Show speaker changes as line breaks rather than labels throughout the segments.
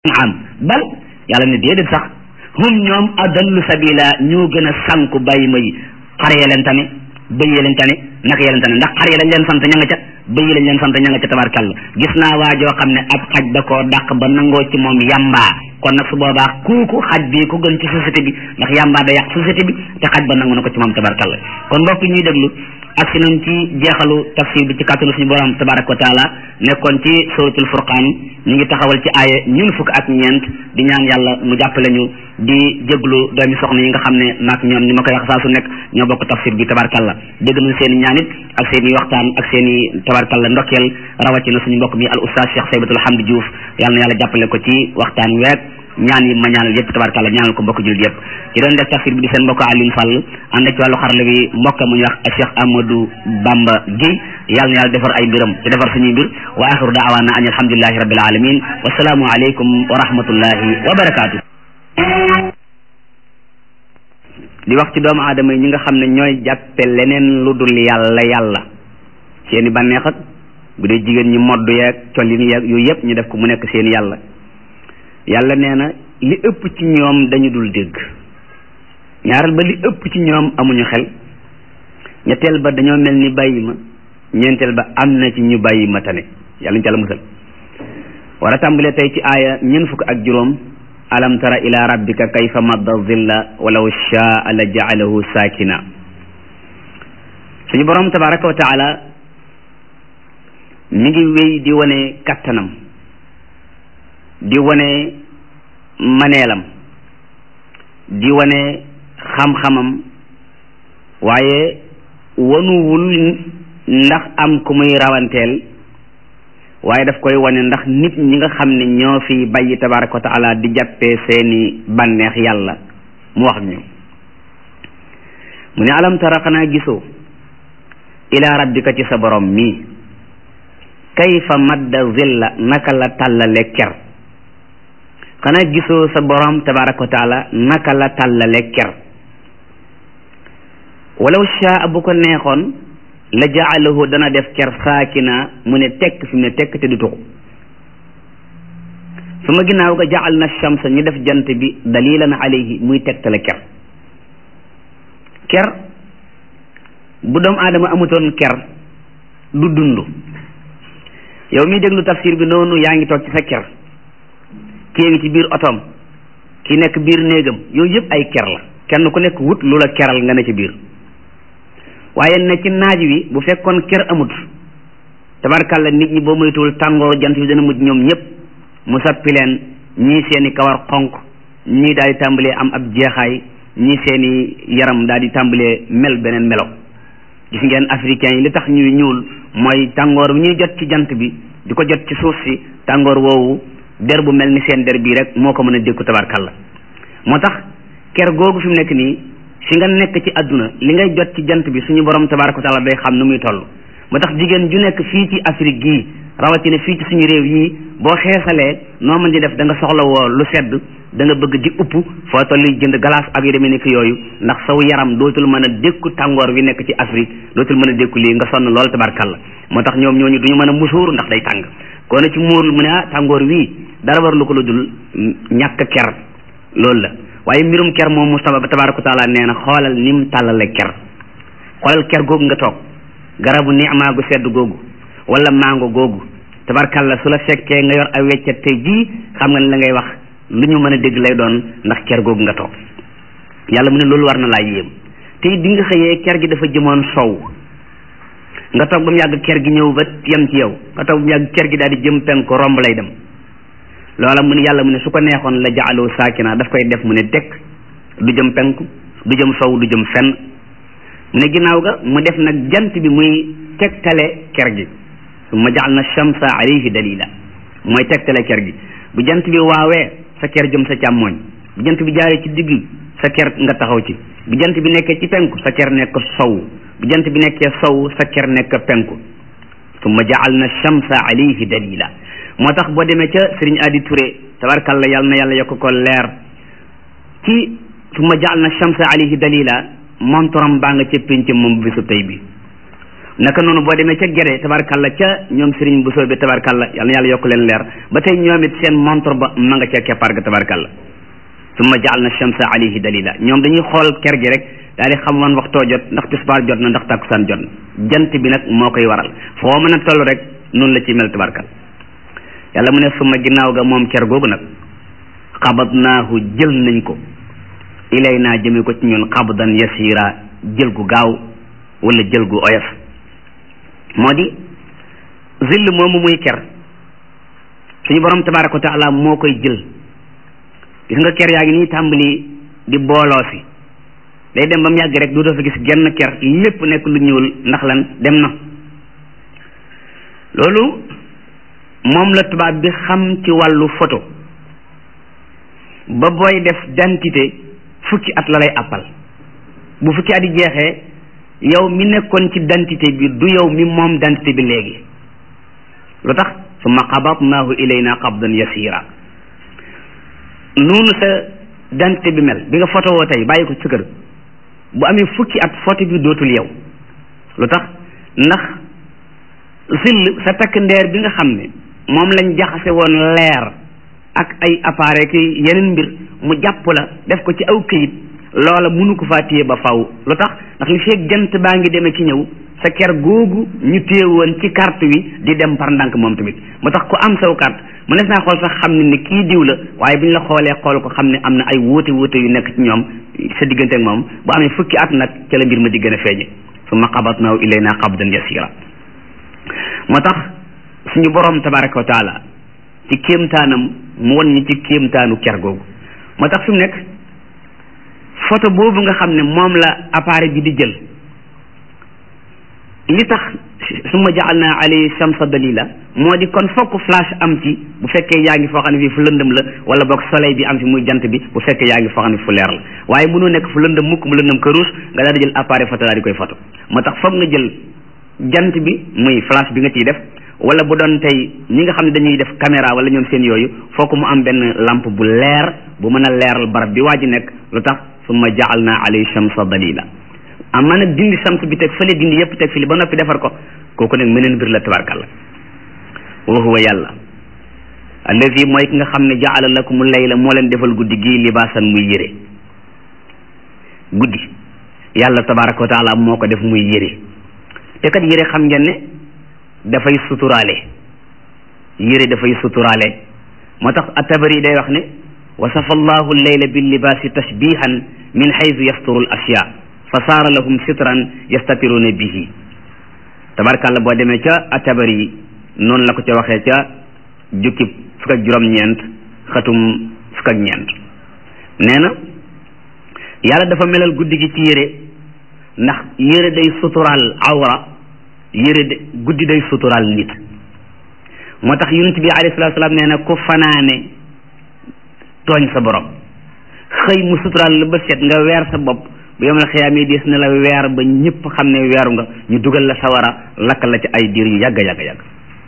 am bal yàlla ne déedéet sax hum ñoom adallu sabila ñoo gën a sànku bàyyi ma yi xar ya leen tane bëy ya leen tane naka ya leen tane ndax xar ya lañ leen sant ña nga ca bëy yi lañ leen sant ña nga ca tabarkàlla gis naa waa joo xam ne ab xaj da koo dàq ba nangoo ci moom yambaa kon nag su boobaa kooku xaj bi ku gën ci société bi ndax yambaa da yàq société bi te xaj ba nangu na ko ci moom tabarkàlla kon mbokk ñuy déglu ak si nañ ci jeexalu tafsir bi ci kàttanu suñu borom tabaraka wa taala nekkoon ci suratul furqaan ñu ngi taxawal ci aaya ñun fukk ak ñeent di ñaan yàlla mu jàppale ñu di jéglu doomi soxna yi nga xam ne maag ñoom ni ma koy wax saa su nekk ñoo bokk tafsir bi tabarkalla dégg nañ seen i ñaanit ak seen i waxtaan ak seen i tabarkalla ndokkeel rawatina suñu mbokk mi al oustaz Cheikh Saybatul Hamdi Diouf yàlla na yàlla jàppale ko ci waxtaan week ñaan yi ma ñaanal yëpp tabarkalla ñaanal ko mbokk jullit yëpp ci doon def tafsir bi di seen mbokk Alioune Sall ànd ak ci wàllu xarala bi mbokk mu ñu wax Cheikh Amadou Bamba Guèye yàlla na yàlla defar ay mbiram te defar suñuy mbir wa axiru daawaana an alhamdulillahi rabbil alamin wasalaamu aleykum wa rahmatullahi wa barakaatu di wax ci doomu aadama yi ñi nga xam ne ñooy jàppe leneen lu dul yàlla yàlla seeni bànneex ak bu dee jigéen ñi modd yeeg collin yeeg yooyu yëpp ñu def ko mu nekk seen yàlla yàlla nee na li ëpp ci ñoom dañu dul dégg ñaareel ba li ëpp ci ñoom amuñu xel ñetteel ba dañoo mel ni bàyyi ma ñeenteel ba am na ci ñu bàyyi ma tane yàlla ñu ca la musal war a tàmbalee tey ci aaya ñeent fukk ak juróom alam tara ila rabbika kayfa madda zilla walaw shaa la jaalahu saakina suñu borom tabaraka wa taala mi ngi wéy di wane kattanam di wane maneelam di wane xam-xamam waaye wanuwul ndax am ku muy rawanteel waaye daf koy wane ndax nit ñi nga xam ne ñoo fi bàyyi tabaraka wa taala di jàppee seeni bànneex yàlla mu wax ak ñoom mu ne alam tara xanaa gisoo ila rabbika ci sa borom mii kayfa madda zilla naka la tàllale ker xanaa gisoo sa borom tabaraka wa taala naka la tàllale ker walaw shaa bu ko neexoon la jaalahu dana def ker saakina mu ne tekk fi mu ne tekk te du tuxu su ma ginnaaw ga jaal na shamsa ñu def jant bi dalilan alayhi muy tegtale ker ker bu doomu aadama amutoon ker du dund yow miy déglu tafsir bi noonu yaa ngi toog ci sa ker kii ngi ci biir otoom ki nekk biir néegam yooyu yëpp ay ker la kenn ku nekk wut lu la keral nga ne ci biir waaye ne ci naaj wi bu fekkoon ker amut tabarkàlla nit ñi boo moytuwul tàngooru jant bi dana mujj ñoom ñëpp mu sappi leen ñii seeni kawar xonq ñii daal di tàmbalee am ab jeexaay ñii seeni yaram daal di tàmbalee mel beneen melo gis ngeen africains yi li tax ñuy ñuul mooy tàngoor bi ñuy jot ci jant bi di ko jot ci suuf si tàngoor woowu der bu mel ni seen der bii rek moo ko mën a dékku tabarkàlla moo tax ker googu fi mu nekk nii fi nga nekk ci àdduna li ngay jot ci jant bi suñu borom tabaraka wa taala day xam nu muy toll moo tax jigéen ju nekk fii ci Afrique gii rawatina fii ci suñu réew yii boo xeesalee noo mën di def da nga soxla woo lu sedd da nga bëgg di upp foo tolli jënd glace ak yu demee nekk yooyu ndax saw yaram dootul mën a dékku tàngoor wi nekk ci Afrique dootul mën a dékku lii nga sonn lool tabarkalla moo tax ñoom ñooñu duñu mën a musuur ndax day tàng koo ne ci muurul mu ne ah tàngoor wii dara war lu ko lu dul ñàkk ker loolu la waaye mbirum ker moom Mustafa tabaraka wa taala nee na xoolal ni mu tàllale ker xoolal ker googu nga toog garabu ni'maa gu sedd googu wala mango googu tabarkalla su la fekkee nga yor ay weccet tey jii xam nga ne la ngay wax lu ñu mën a dégg lay doon ndax ker googu nga toog yàlla mu ne loolu war na laa yéem tey bi nga xëyee ker gi dafa jëmoon sow nga toog ba mu yàgg ker gi ñëw ba yem ci yow nga toog ba mu yàgg ker gi daal di jëm penku romb lay dem loola mu ne yàlla mu ne su ko neexoon la jaaloo saakina daf koy def mu ne tekk du jëm penku du jëm sow du jëm fenn mu ne ginnaaw ga mu def nag jant bi muy tegtale ker gi summa jaal na shamsa alayhi dalila mooy tegtale ker gi bu jant bi waawee sa ker jëm sa càmmooñ bu jant bi jaaree ci digg sa ker nga taxaw ci bu jant bi nekkee ci penku sa ker nekk sow bu jant bi nekkee sow sa ker nekk penku summa jaal na shamsa alayhi dalila moo tax boo demee ca Sëriñ Adi Touré tabarkalla yàlla na yàlla yokk ko leer ci summa jaal na shamsa alayhi dalila montoram baa nga ca pénc moom bisu tey bi naka noonu boo demee ca gere tabarkalla ca ñoom sëriñ bu soobee tabarkalla yal na yàlla yokk leen leer ba tey ñoom it seen montre ba ma nga ca keppaar ga tabarkalla summa jaal na shamsa alayhi dalila ñoom dañuy xool ker gi rek daal di xam wan waxtoo jot ndax tisbaar jot na ndax takkusaan jot na jant bi nag moo koy waral foo mën a toll rek noonu la ci mel tabarkal yàlla mu ne suma ginnaaw ga moom ker googu nag xabadnaahu jël nañ ko ilay naa jëme ko ci ñun xabdan yasira jël gu gaaw wala jël gu oyof moo di zill moomu muy ker suñu borom tabaraka wa taala moo koy jël gis nga ker yaa ngi nii tàmbali di booloo si day dem ba mu yàgg rek du dafa gis genn ker lépp nekk lu ñuul ndax lan dem na loolu moom la tubaab bi xam ci wàllu photo ba booy def dentité fukki at la lay àppal bu fukki at yi jeexee yow mi nekkoon ci dentité bi du yow mi moom dentité bi léegi lu tax summa qabatnaahu ilayna qabdan yasira noonu sa dentité bi mel bi nga photo woo tey bàyyi ko ci kër bu amee fukki at photo bi dootul yow lu tax ndax sill sa takk ndeer bi nga xam ne moom lañ jaxase woon leer ak ay appareil ki yeneen mbir mu jàpp la def ko ci aw këyit loola mënu ko faa téye ba faw lu tax ndax li feeg jant baa ngi demee ci ñëw sa ker googu ñu téye woon ci carte wi di dem par ndànk moom tamit moo tax ku am saw carte mu nes naa xool sax xam ne ni kii diw la waaye bi ñu la xoolee xool ko xam ne am na ay wuute wuute yu nekk ci ñoom sa diggante ak moom bu amee fukki at nag ca la mbir ma di gën a feeñe summa qabatnaahu ilayna qabdan yasira moo tax suñu borom tabaraka wa taala ci kéemtaanam mu won ñi ci kéemtaanu ker googu moo tax fi mu nekk photo boobu nga xam ne moom la appareil bi di jël li tax summa jaalna alayhi shamsa dalila moo di kon fokk flash am ci bu fekkee yaa ngi foo xam ne fii fu lëndëm la wala boog soleil bi am ci muy jant bi bu fekkee yaa ngi foo xam ne fu leer la waaye mënoo nekk fu lëndëm mukk mu lëndëm këruus nga daal di jël appareil photo daal di koy photo moo tax foog nga jël jant bi muy flash bi nga ciy def wala bu doon tey ñi nga xam ne dañuy def caméra wala ñoom seen yooyu fokk mu am benn lampe bu leer bu mën a leeral barab bi waa ji nekk lu tax summa jaalna alayhi shamsa dalila amma nag dindi shams bi teg fële dindi yëpp teg fili ba noppi defar ko kooku nag meneen mbir la tabarkalla wa huwa yàlla allazi mooy ki nga xam ne jaala lakumu layla moo leen defal guddi gii libaasan muy yére guddi yàlla tabaraka wa taala moo ko def muy yére te kat yére xam ngeen ne dafay suturaale yére dafay suturaale moo tax at-Tabari day wax ne wasafa allahu leyla billibaasi tashbihan min haythu yasturu al ashya fa saara lahum sitran yastatiruna bihi tabarkàlla boo demee ca at-Tabari noonu la ko ca waxee ca jukki fukk ak juróom-ñeent xatum fukk ak ñeent nee na yàlla dafa melal guddi gi ci yére ndax yére day suturaal awra yére de guddi day suturaal nit moo tax yonent bi alayhi salaatu salaam nee na ku fanaane tooñ sa borom xëy mu suturaal la ba set nga weer sa bopp bu yomal xiyaamee des na la weer ba ñëpp xam ne weeru nga ñu dugal la sawara lakk la ci ay diir yu yàgg yàgg yàgg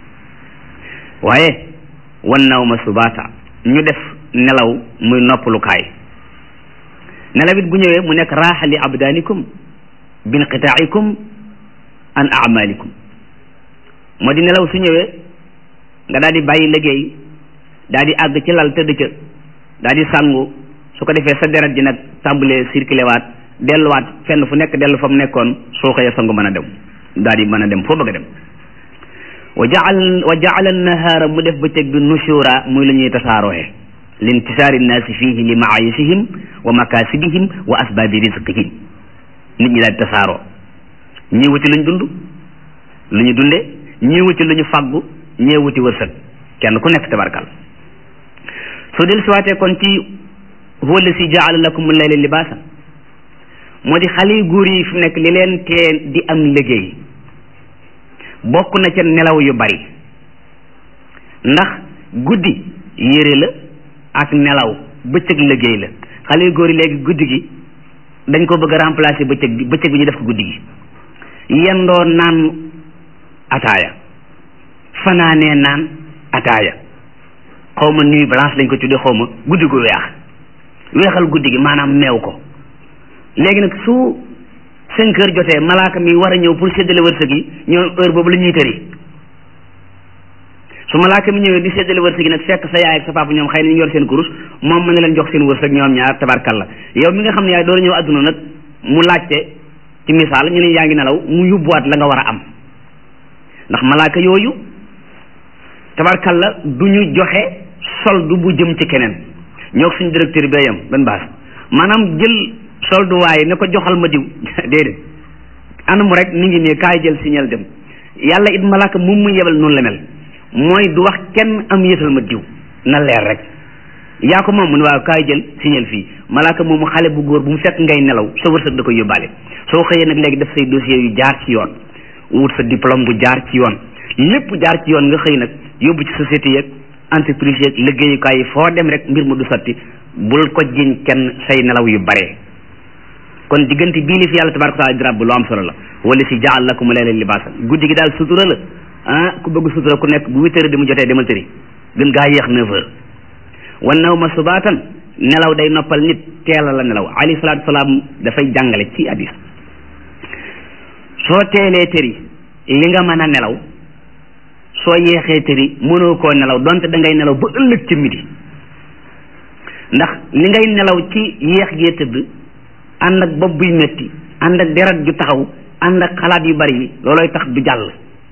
waaye wan naw ma subaata ñu def nelaw muy noppalukaay nelaw it bu ñëwee mu nekk raaxa li abdaanikum binqitaa'ikum an amalikum moo di nelaw su ñëwee nga daal di bàyyi liggéey daal di àgg ci lal tëdd ca daal di sangu su ko defee sa deret ji nag tàmbalee circulé waat delluwaat fenn fu nekk dellu fa mu nekkoon soo xëyee sangu mën a dem daal di mën a dem foo bëgg a dem wa jaal wa jaala nahaara mu def bëccëg bi nushura muy lu ñuy tasaarooxe lintisaari nnaasi fihi li maayisihim wa makasibihim wa asbaabi rizqihim nit ñi daal di tasaaroo ñii wuti luñ dund lu ñu dunde ñii wuti lu ñu fàggu ñee wuti wërsëg kenn ku nekk tabarkal soo del siwaatee kon ci huwa allasi jaala lakum layla libaasa moo di xale yu góor yi fi nekk li leen tee di am liggéey bokk na ca nelaw yu bari ndax guddi yére la ak nelaw bëccëg liggéey la xale yu góor yi léegi guddi gi dañ ko bëgg a remplacer bëccëg bi bëccëg bi ñu def ko guddi gi yendoo naan ataaya fanaanee naan ataaya xaw ma nuit blanche lañ ko tuddee xaw ma guddi gu weex weexal guddi gi maanaam meew ko léegi nag su cinq heures jotee malaaka mi war a ñëw pour séddale wërsëg yi ñoom heure boobu la ñuy tëri su malaaka mi ñëwee di séddale wërsëg yi nag fekk sa yaay ak sa papa ñoom xëy na ñu yor seen kurus moom mën na leen jox seen wërsëg ñoom ñaar tabarkalla yow mi nga xam ne yaay door a ñëw adduna nag mu laajte ci misaal ñu ne yaa ngi nelaw mu yóbbuwaat la nga war a am ndax malaaka yooyu tabarkalla du ñu joxe soldu bu jëm ci keneen ñoo suñu directeur bi yam benn baas maanaam jël soldu waaye ne ko joxal ma diw déedéet anamu rek mi ngi ne kaay jël signal dem yàlla it malaaka moom mu yebal noonu la mel mooy du wax kenn am yëtal ma diw na leer rek yaa ko moom mu ne waaw kaay jël signal fii malaaka moomu xale bu góor bu mu fekk ngay nelaw sa wërsëg da koy yóbbaale soo xëyee nag léegi def say dossier yu jaar ci yoon wut sa diplôme bu jaar ci yoon lépp jaar ci yoon nga xëy nag yóbbu ci société yeeg entreprise yeeg liggéeyukaay yi foo dem rek mbir mu du sotti bul ko jiñ kenn say nelaw yu bare kon diggante bii li fi yàlla tabaraka taala di ràbb lu am solo la wala si jaal lakum layla libaasa guddi gi daal sutura la ah ku bëgg sutura ku nekk bu huit heures di mu jotee demal tëri gën gaa yéex neuf heures wan naw ma subaatan nelaw day noppal nit teela la nelaw alayhi salaatu salaam dafay jàngale ci hadis soo teelee tëri li nga mën a nelaw soo yeexee tëri mënoo koo nelaw donte da ngay nelaw ba ëllëg ci midi ndax li ngay nelaw ci yeex gee tëdd ànd ak bopp buy metti ànd ak deret ju taxaw ànd ak xalaat yu bari yi loolooy tax du jàll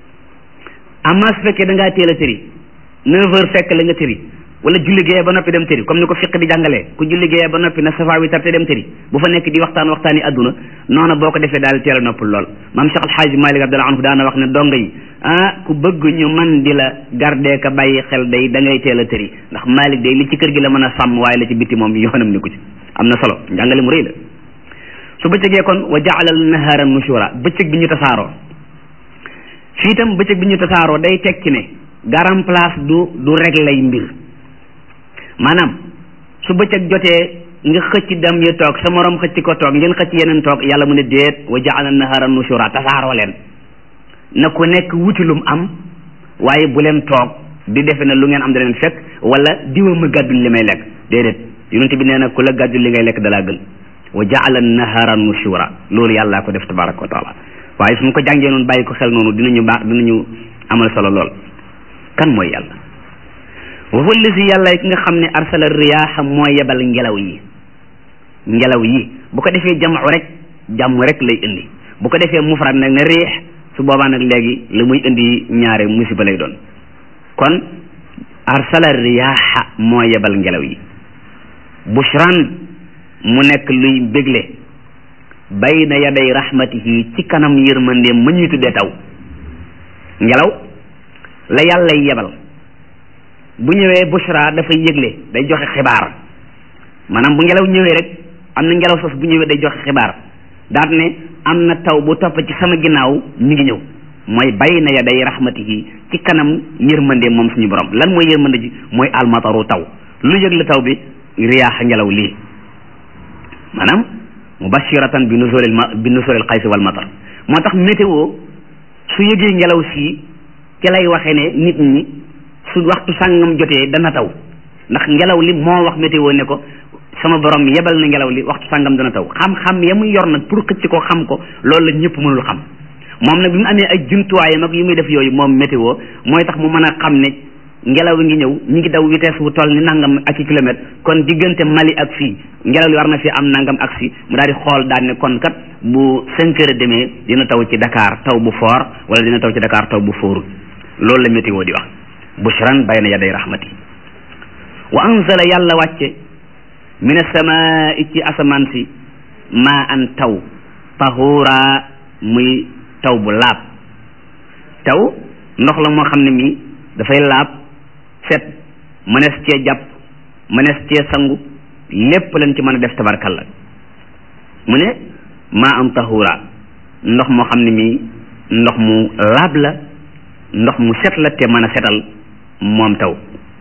amma su fekkee da ngaa teel a tëri neuf heures fekk la nga tëri wala julli géeyee ba noppi dem tëri comme ni ko fiq di jàngalee ku julli géeyee ba noppi na safa wi tar te dem tëri bu fa nekk di waxtaan waxtaan yi àdduna noona boo ko defee daal teel a noppal lool maam Cheikh Alxaaji Malik Abdallah anhu daana wax ne donga yi ah ku bëgg ñu man di la gardé ka bàyyi xel day da ngay teel a tëri ndax Malik day li ci kër gi la mën a sàmm waaye la ci bitti moom yoonam ni ko ci am na solo njàngale mu rëy la su bëccëgee kon wa jaalal nahara nushura bëccëg bi ñu tasaaroo fii itam bëccëg bi ñu tasaaroo day tekki ne garam place du du réglay mbir maanaam su bëccëg jotee nga xëcc dem yi toog sa morom xëcc ko toog ngeen xëcc yeneen toog yàlla mu ne déet wa jaala nahara nushura tasaaroo leen na ku nekk wuti lum am waaye bu leen toog di defe ne lu ngeen am da leen fekk wala diwa ma gàddul li may lekk déedéet yonent bi nee na ku la gàddul li ngay lekk dalaa gën wa jaala nahara nushura loolu yàllaa ko def tabaraka wa taala waaye su ma ko jàngee noonu bàyyi ko xel noonu dinañu baax dinañu amal solo lool kan mooy yàlla wa huwa allazi yàlla ki nga xam ne arsala riyaaxa moo yebal ngelaw yi ngelaw yi bu ko defee jamu rek jàmm rek lay indi bu ko defee mufrad nag ne riix su boobaa nag léegi la muy indi ñaare musiba lay doon kon arsala riyaaxa moo yebal ngelaw yi bushran mu nekk luy bégle bayna yaday rahmatihi ci kanam yërmandeem ma ñuy tuddee taw ngelaw la yàlla yebal bu ñëwee bushra dafay yëgle day joxe xibaar maanaam bu ngelaw ñëwee rek am na ngelaw sos bu ñëwee day joxe xibaar daat ne am na taw bu topp ci sama ginnaaw mi ngi ñëw mooy bayna yaday rahmatihi ci kanam yërmandeem moom suñu borom lan mooy yërmande ji mooy almataru taw lu yëgle taw bi riyaax ngelaw lii maanaam mubashiratan bi nuzulil ma bi nuzulil xaysi wal matar moo tax météo su yëgee ngelaw sii ci lay waxee ne nit ñi su waxtu sàngam jotee dana taw ndax ngelaw li moo wax météo ne ko sama borom yebal na ngelaw li waxtu sàngam dana taw xam-xam ya muy yor nag pour xëcc ko xam ko loolu la ñëpp mënul xam moom nag bi mu amee ay jumtuwaayam ak yu muy def yooyu moom météo mooy tax mu mën a xam ne ngelaw wi ngi ñëw ñu ngi daw vitesse bu toll ni nangam ak ci kilomètre kon diggante Mali ak fii ngelaw li war na fi am nangam ak si mu daal di xool daal ne kon kat bu cinq heures demee dina taw ci Dakar taw bu fort wala dina taw ci Dakar taw bu foorul loolu la météo di wax bushran bayna yaday rahmati wa anzala yàlla wàcce min as-samaa'i ci asamaan si maa an taw tahura muy taw bu laab taw ndox la moo xam ne mi dafay laab set mënees cee jàpp mënees cee sangu lépp lañ ci mën a def tabarkalla mu ne maa am tahura ndox moo xam ne mi ndox mu laab la ndox mu set la te mën a setal moom taw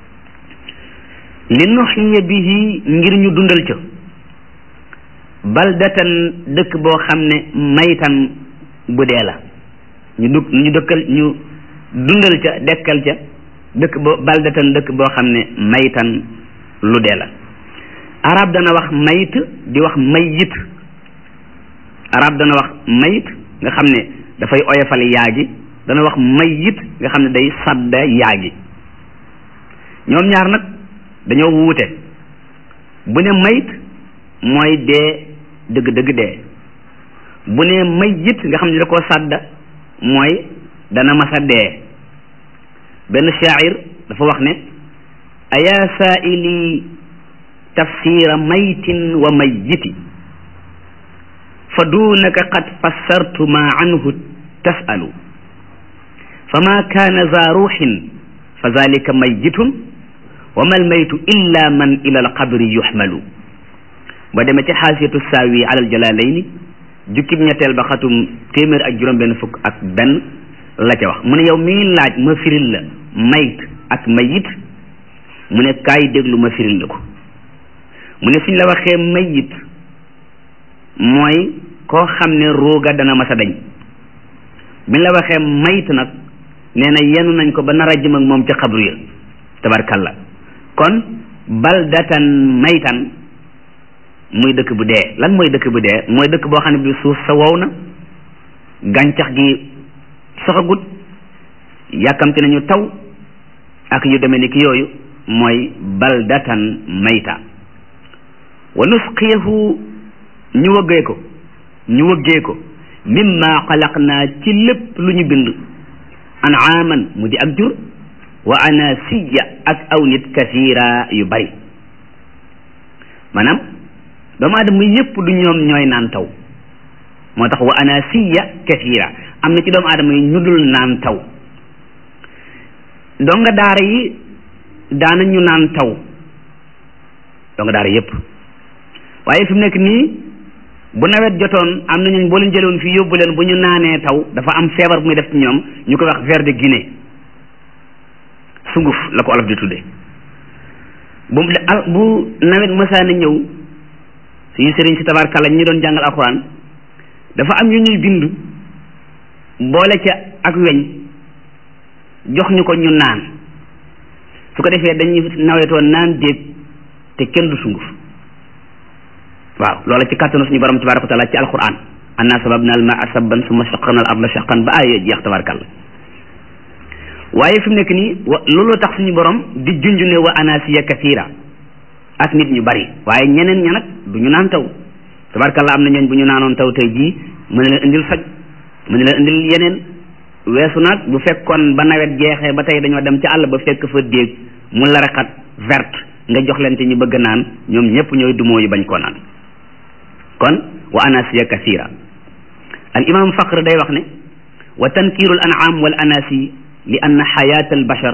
li nuxiya bihi ngir ñu dundal ca baldatan dëkk boo xam ne maytan bu dee la ñu dug ñu dëkkal ñu dundal ca dekkal ca dëkk boo baldatan dëkk boo xam ne maytan lu dee la arab dana wax mayit di wax mayit arab dana wax mayit nga xam ne dafay oyofal yaa gi dana wax mayit nga xam ne day sadda yaa gi ñoom ñaar nag dañoo wuute bu ne mayit mooy dee dëgg-dëgg dee bu ne mayit nga xam ne da koo sadda mooy dana masa dee benn shaacir dafa wax ne ayaa saaili tafsira maytin wa mayiti fa duunaka qad fassartu ma anhu tasalu fa ma kaana za ruuxin fa zalika mayitun wa ma almaytu illa man ila alqabri yuxmalu ba demee ci xaasiyatu saawi ala aljalaalayni jukkib ñetteel ba xatum téeméer ak juróom benn fukk ak benn la ca wax mu ne yow mii laaj ma firil la mayit ak mayit mu ne kaay déglu ma firil la ko mu ne suñ la waxee mayit mooy koo xam ne ruuga dana masa dañ biñ la waxee mayit nag nee na yenu nañ ko ba nar a jëm ak moom ca xabru ya tabarkalla kon baldatan maytan muy dëkk bu dee lan mooy dëkk bu dee mooy dëkk boo xam ne bi suuf sa wow na gàncax gi soxagut yàkkamti nañu taw ak yu demee ni ki yooyu mooy baldatan mayta wa nusqiyahu ñu wëggee ko ñu wëggee ko mimma xalaqnaa ci lépp lu ñu bind anaaman mu di ak jur wa anasiya ak aw nit kasiira yu bari maanaam doomu aadama yépp du ñoom ñooy naan taw moo tax wa anasiya kasiira am na ci doomu aadama yi ñu dul naan taw donga daara yi daana ñu naan taw donga daara yépp waaye fi mu nekk nii bu nawet jotoon am na ñooñ boo leen jëloon fii yóbbu leen bu ñu naanee taw dafa am feebar bu muy def ci ñoom ñu koy wax ver de Guinée sunguf la ko olof di tudde bu bu nawet mësaana ñëw suñu sëriñ si tabarkalla ñi doon jàngal alxuraan dafa am yu ñuy bind boole ca ak weñ jox ñu ko ñu naan su ko defee dañuy nawetoon naan déeg te kenn du sunguf waaw loola ci kàttanu suñu borom tabaraka wa taala ci alquran anna sababna al maa sabban summa shaqaqna al arda shaqan ba aaya jeex tabarakalla waaye fi mu nekk nii wa looloo tax suñu borom di junj ne wa anasiya kathira ak nit ñu bari waaye ñeneen ña nag du ñu naan taw tabarakalla am na ñooñ bu ñu naanoon taw tey jii mën na leen indil faj mën na leen indil yeneen weesu nag bu fekkoon ba nawet jeexee ba tey dañoo dem ci àll ba fekk fa déeg mu laraxat verte nga jox leen te ñu bëgg naan ñoom ñëpp ñooy dumoo yu bañ koo naan kon wa anasiya kasira al imam faqr day wax ne wa tankiru al an'am wal anasi li anna xayata al bashar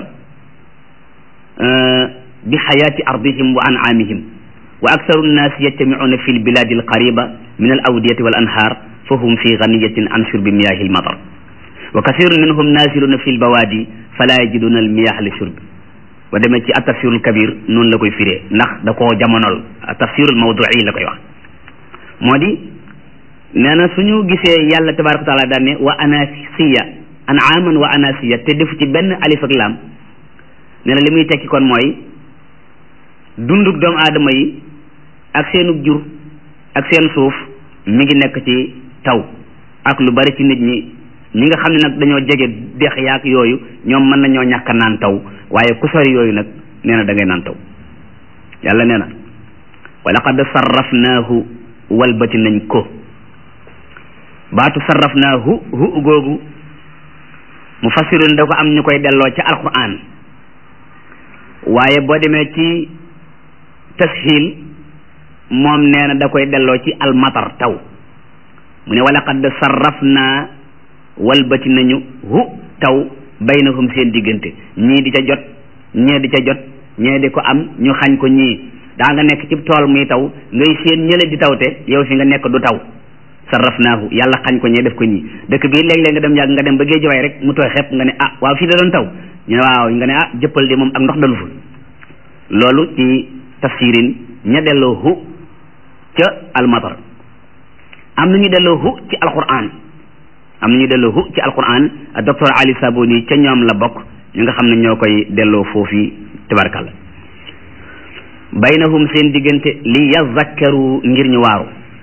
bi xayati ardihim wa an'amihim wa aktharu nnaasi yajtamicuuna fi lbiladi alqariba min al awdiyati wal anhar fa hum fi ganiyatin an shurbi miyahi almatar wa kathirun minhum nasiluna fi lbawadi fala yajiduna almiyah li shurbi ba demee ci atafsirul kabir noonu la koy firee ndax da koo jamonol tafsirul mawdui la koy wax moo di nee na suñu gisee yàlla tabaraka wa taala daan ne wa anasiya anaaman wa anasiya te defu ci benn alif ak laam nee na li muy tekki kon mooy dunduk doomu aadama yi ak seenug jur ak seen suuf mi ngi nekk ci taw ak lu bari ci nit ñi ñi nga xam ne nag dañoo jege dex yaak yooyu ñoom mën nañoo ñàkk naan taw waaye ku sori yooyu nag nee na da ngay naan taw yàlla nee na wa laqad sarrafnaahu walbati nañ ko baatu sarrafnaahu hu googu mu fassirun da ko am ñu koy delloo ci alquran waaye boo demee ci tashil moom nee na da koy delloo ci almatar taw mu ne wa laqad sarrafnaa walbati nañu hu taw baynahum seen diggante ñii di ca jot ñee di ca jot ñee di ko am ñu xañ ko ñii daa nga nekk ci tool muy taw ngay seen ñële di tawte yow fi nga nekk du taw sarrafnaahu yàlla xañ ko ñee def ko ñii dëkk bii léeg-léeg nga dem yàgg nga dem ba géej waay rek mu tooy xepp nga ne ah waaw fii da doon taw ñu ne waaw nga ne ah jëppal de moom ak ndox dalu fa loolu ci tafsirin ña delloo hu ca almatar am na ñu delloo hu ci alquran am na ñu delloo hu ci alquran docteur Ali Saboni ca ñoom la bokk ñu nga xam ne ñoo koy delloo foofi tabarkalla baynahum seen diggante li yazakkaru ngir ñu waaru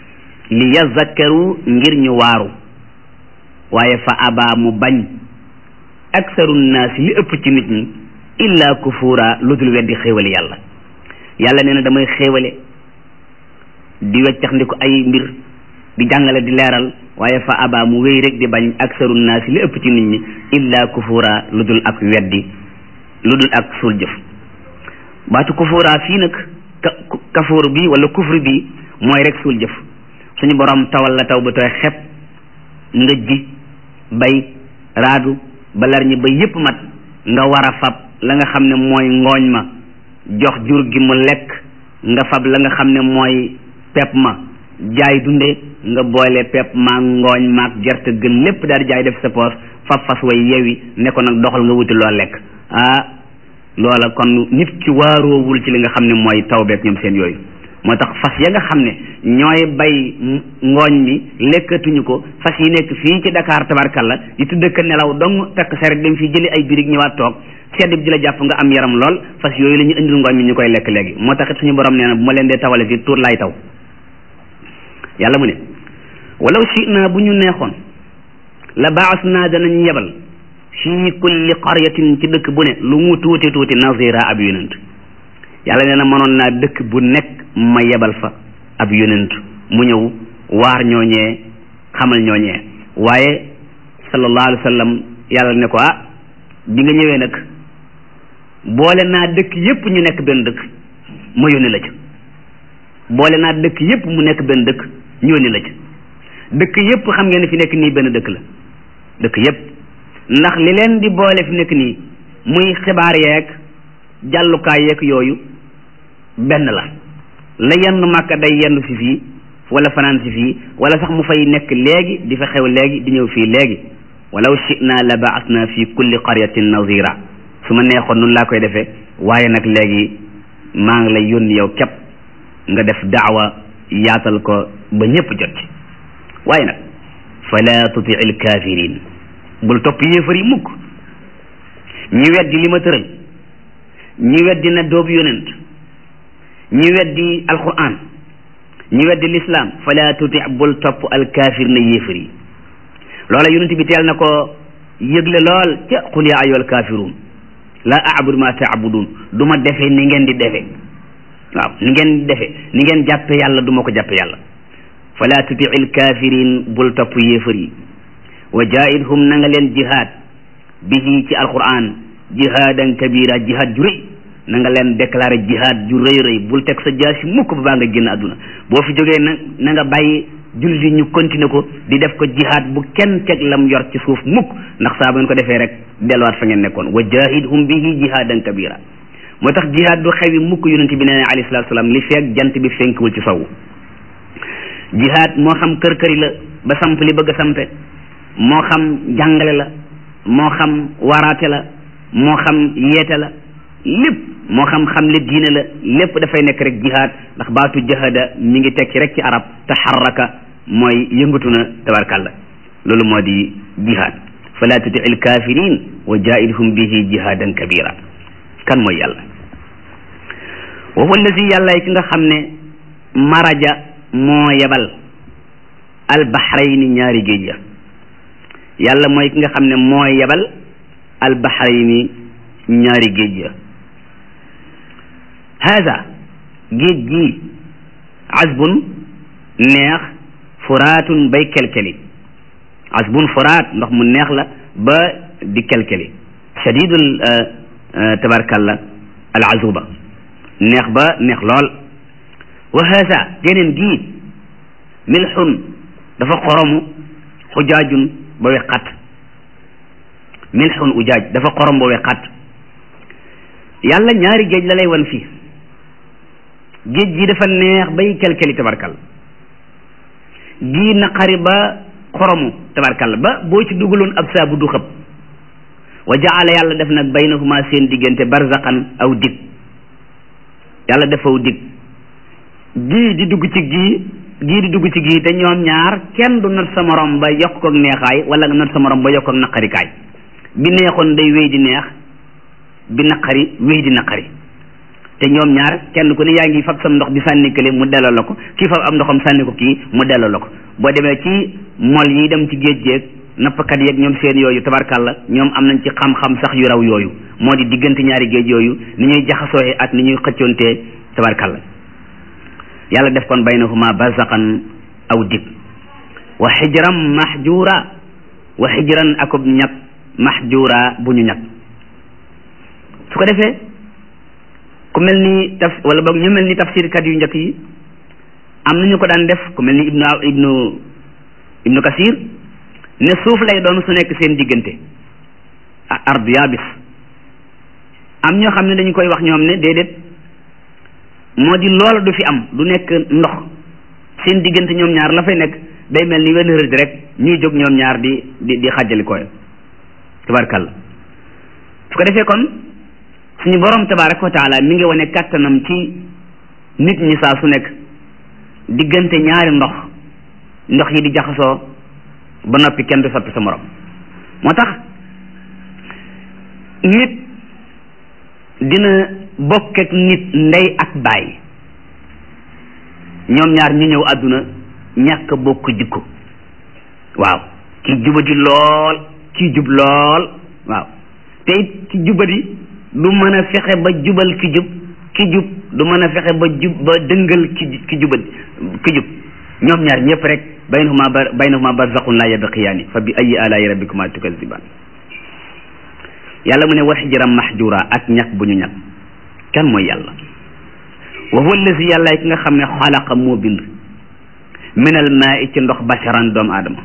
li yazakkaru ngir ñu waaru waaye fa abaa mu bañ aksaru naasi li ëpp ci nit ñi illa kufuura lu dul weddi xéewale yàlla yàlla nee na damay xéewale di weccax ndi ko ay mbir di jàngale di leeral waaye fa abaa mu wéy rek di bañ aksaru naasi li ëpp ci nit ñi illa kufuura lu dul ak weddi lu dul ak suul jëf baatu kufuura fii nag kafuur bi wala kufri bi mooy rek suul jëf suñu borom tawal la taw ba tooy xepp nga ji bay raadu ba lar ñi ba yépp mat nga war a fab la nga xam ne mooy ngooñ ma jox jur gi mu lekk nga fab la nga xam ne mooy pepp ma jaay dunde nga boole pepp maag ngooñ maag gerte gën lépp daal di jaay def sa poos fab fas way yewi ne ko nag doxal nga wuti loo lekk ah loola kon nit ki waaroowul ci li nga xam ne mooy taw beeg ñoom seen yooyu moo tax fas ya nga xam ne ñooy bay ngooñ mi lekkatuñu ko fas yi nekk fii ci Dakar tabarkalla di tudd ka nelaw dong takk saret dem fii jëli ay birig ñëwaat toog sedd bi di la jàpp nga am yaram lool fas yooyu la ñu indil ngooñ mi ñu koy lekk léegi moo tax it suñu borom nee na bu ma leen dee tawale fii tuur laay taw yàlla mu ne walaw shi'na bu ñu neexoon la baas naa danañ yebal fii kulli qaryatin ci dëkk bu ne lu mu tuuti tuuti nazira ab yonent yàlla nee na mënoon naa dëkk bu nekk ma yebal fa ab yonent mu ñëw waar ñooñee xamal ñooñee waaye sallallahu alayhi wa sallam yàlla ne ko ah bi nga ñëwee nag boole naa dëkk yépp ñu nekk benn dëkk ma yónni la ca boole naa dëkk yépp mu nekk benn dëkk ñu yónni la ca dëkk yépp xam ngeen ne fi nekk nii benn dëkk la dëkk yépp ndax li leen di boole fi nekk nii muy xibaar yeeg jàllukaay yeeg yooyu benn la la yenn màkka day yenn si fii wala fanaan si fii wala sax mu fay nekk léegi di fa xew léegi di ñëw fii léegi walaw shi'na la ba'athna fi kulli qaryatin nazira su ma neexoon nun laa koy defee waaye nag léegi maa ngi lay yónni yow képp nga def daawa yaatal ko ba ñépp jot ci waaye nag fala tuti'il kafirin bul topp yéefar yi mukk ñi weddi li ma tëral ñi weddi na doobu yonent ñi weddi alquran ñi weddi lislaam fala tuti bul topp alkaafir na yéefar yi loola yonent bi teel na ko yëgle lool ca qul yaa ayyuhal kaafiruun laa a'budu ma ta'budun du ma defe ni ngeen di defe waaw ni ngeen di defe ni ngeen jàppe yàlla du ma ko jàppe yàlla fala tuti alkaafiriin bul topp yéefar yi wa jaahidhum na nga leen jihaad bihi ci alquran jihaadan kabira jihaad ju rëy na nga leen déclaré jihaad ju rëy rëy bul teg sa jaasi mukk ba baa nga génn àdduna boo fi jógee na na nga bàyyi jullit yi ñu continuer ko di def ko jihaad bu kenn teg lam yor ci suuf mukk ndax saa bu ngeen ko defee rek delluwaat fa ngeen nekkoon wa jahidhum bihi jihaadan kabira moo tax jihaad du xewi mukk yonent bi nee na alayhi salaatu salaam li feeg jant bi fenkwul ci sowu jihaad moo xam kër këri la ba samp li bëgg a sampe moo xam jàngale la moo xam waraate la moo xam yeete la lépp moo xam xam le diine la lépp dafay nekk rek jihaad ndax baatu jahada mi ngi tekki rek ci arab taxarraka mooy yëngatu na tabarkalla loolu moo di jihaad fala tuti il kafirin wa jaahidhum bihi jihadan kabira kan mooy yàlla wa huwa allazi yàlla ki nga xam ne maraja moo yebal albahrayni ñaari géej ya yàlla mooy ki nga xam ne moo yebal albahrayni ñaari géej ya hada géej gi asbun neex furaatun bay kelkeli asbun furaat ndox mu neex la ba di kelkeli shadidul tabarkalla al azuba neex ba neex lool wa hada geneen gi milxun dafa xoromu xujaajun ba we xat milxun ujaaj dafa xorom ba we xat yàlla ñaari géej la lay wan fii géej gi dafa neex bay kelkeli tabarkal gii naqari ba xoromu tabarkal ba boo ci dugaloon ab saabu du xëpp wa jaala yàlla def nag baynahuma seen diggante barzaqan aw dig yàlla defaw dig gii di dugg ci gii gii di dugg ci gii te ñoom ñaar kenn du not sa morom ba yokk ko neexaay wala nga not sa morom ba yokk ko naqarikaay bi neexoon day wéy di neex bi naqari wéy di naqari te ñoom ñaar kenn ku ne yaa ngi fab sam ndox di sànni kële mu delloo la ko kii fab am ndoxam sànni ko kii mu delloo la ko boo demee ci mol yi dem ci géej géej nappkat yeeg ñoom seen yooyu tabarkalla ñoom am nañ ci xam-xam sax yu raw yooyu moo di diggante ñaari géej yooyu ni ñuy jaxasooyee ak ni ñuy xëccoontee tabarkalla yàlla def kon baynahuma barzaqan aw dig wa xijran mahjura wa xijran akub ñag mahjura bu ñu ñag su ko defee ku mel ni taf wala boog ñu mel ni tafsirkat yu njëkk yi am nañu ko daan def ku mel ni ibnu ibnu ibnu kasir ne suuf lay doon su nekk seen diggante ardu yaabis am ñoo xam ne dañu koy wax ñoom ne déedéet moo di loola du fi am du nekk ndox seen diggante ñoom ñaar la fay nekk day mel ni wenn rëdd rek ñuy jóg ñoom ñaar di di di xàjjali koy tabarkalla su ko defee kon suñu borom tabaraka wa taala mi ngi wane kàttanam ci nit ñi saa su nekk diggante ñaari ndox ndox yi di jaxasoo ba noppi kenn du soppi sa morom moo tax nit dina bokk ak nit ndey ak baay ñoom ñaar ñu ñëw àdduna ñàkk bokk jikko waaw ki jubadi lool ki jub lool waaw te it ki jubadi du mën a fexe ba jubal ki jub ki jub du mën a fexe ba jub ba dëngal ki ki jubadi ki jub ñoom ñaar ñëpp rek baynahuma ba baynahuma barzaqun la yabqiyaani fa bi ayi alaayi rabbikuma tukazibaan yàlla mu ne wa xijran mahjura ak ñag bu ñu ñag kan mooy yàlla wa huwa allazi yàlla ki nga xam ne xalaqa moo bind min al maa ci ndox basharan doomu aadama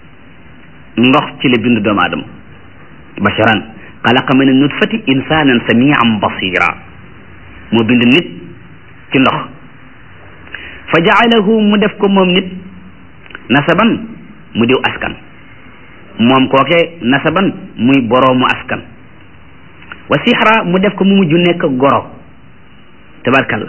ndox ci la bind doomu aadama basharan xalaqa min nutfati insanan samian basira moo bind nit ci ndox fa jaalahu mu def ko moom nit nasaban mu diw askan moom kooke nasaban muy boroomu askan wa sixra mu def ko mu mujj nekk goro tabarkalla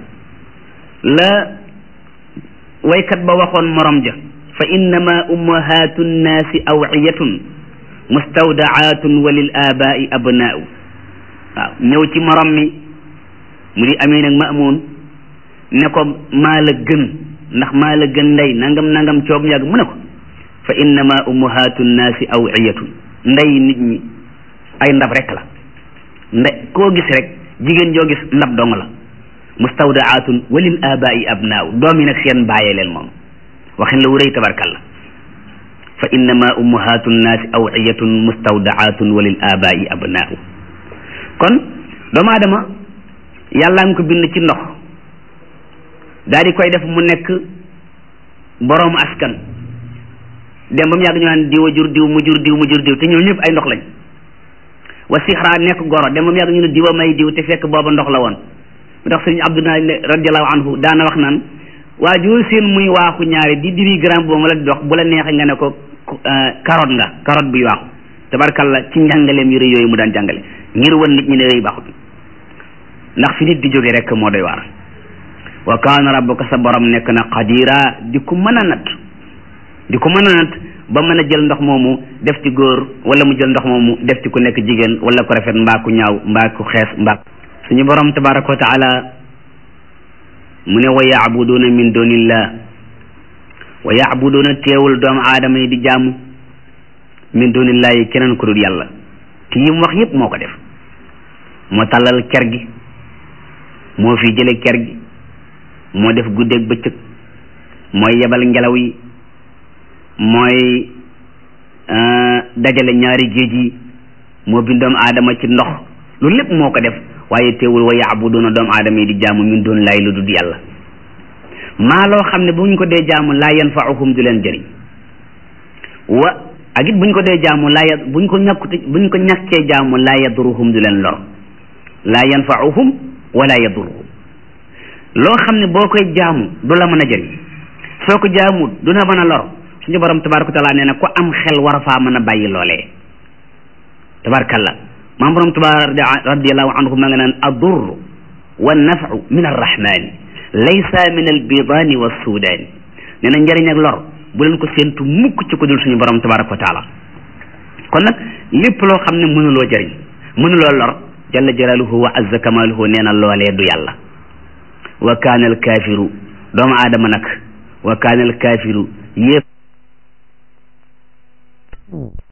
la waykat ba waxoon morom ja fa innama ummahatu nnaasi awciyatun mustawdaatun wa lil abaai abnaau waaw ñëw ci morom mi mu di amee nag maamun ne ko maa la gën ndax maa la gën ndey nangam nangam coog yàgg mu ne ko fa innama ummahatu nnaasi awciyatun ndey nit ñi ay ndab rek la nde koo gis rek jigéen joo gis ndab dong la mustawdaatun walil abaai abnaaw doom yi nag seen bàyyee leen moom waxin la wu rëy tabarkalla fa innama ummahatu nnaasi awciyatun mustawdaatun walil abaai abnaaw kon doomu aadama yàllaa ngi ko bind ci ndox daal di koy def mu nekk boroomu askan dem ba mu yàgg ñu naan diw a jur diw mu jur diw mu jur diw te ñoom ñëpp ay ndox lañ wa sixra nekk goro dem ba mu yàgg ñu ne diwa may diw te fekk booba ndox la woon mu tax sëriñ Abdoulaye radiallahu anhu daana wax naan waa joo seen muy waaxu ñaari di diri grand boobu la di dox bu la neexee nga ne ko carotte nga carotte buy waaxu tabarkalla ci njàngaleem yu rëy yooyu mu daan jàngale ngir wan nit ñi ne rëy baaxut ndax fi nit di jóge rek moo doy waar wa kaana rabbuka sa borom nekk na qadira di ko mën a natt di ko mën a natt ba mën a jël ndox moomu def ci góor wala mu jël ndox moomu def ci ku nekk jigéen wala ku rafet mbaa ku ñaaw mbaa ku xees mbaa suñu borom tabaraka wa taala mu ne wa yaabuduuna min dunillah wa yaabuduuna teewul doomu aadama yi di jaamu min dunillah yi keneen ku dul yàlla te yi mu wax yépp moo ko def moo tàllal ker gi moo fi jële ker gi moo def guddeeg bëccëg mooy yebal ngelaw yi mooy dajale ñaari géej yi moo bind doomu aadama ci ndox loolu lépp moo ko def waaye teewul wa yaabuduuna doomu aadama yi di jaamu min doon laay lu dul yàlla maa loo xam ne bu ñu ko dee jaamu laa yanfaahum du leen jëriñ wa ak it bu ñu ko dee jaamu laa ya bu ñu ko ñàkkute bu ñu ko ñàkkee jaamu laa yaduruhum du leen lor laa yanfaahum wala yaduruhum loo xam ne boo koy jaamu du la mën a jëriñ soo ko jaamut du la mën a lor suñu borom tabaraka taala nee na ku am xel war a faa mën a bàyyi loolee tabarakalla maam borom tubaar radiallahu anhu ma nga naan adur wa nafu min arrahmani laysa min albidaani wa suudaani nee na njëriñ ak lor bu leen ko séentu mukk ci ko dul suñu borom tabaraka wa taala kon nag lépp loo xam ne mënuloo jëriñ mënuloo lor jalla jalaaluhu wa azza kamaaluhu nee na loolee du yàlla wa kaana al kaafiru doomu aadama nag wa kaana al kaafiru yépp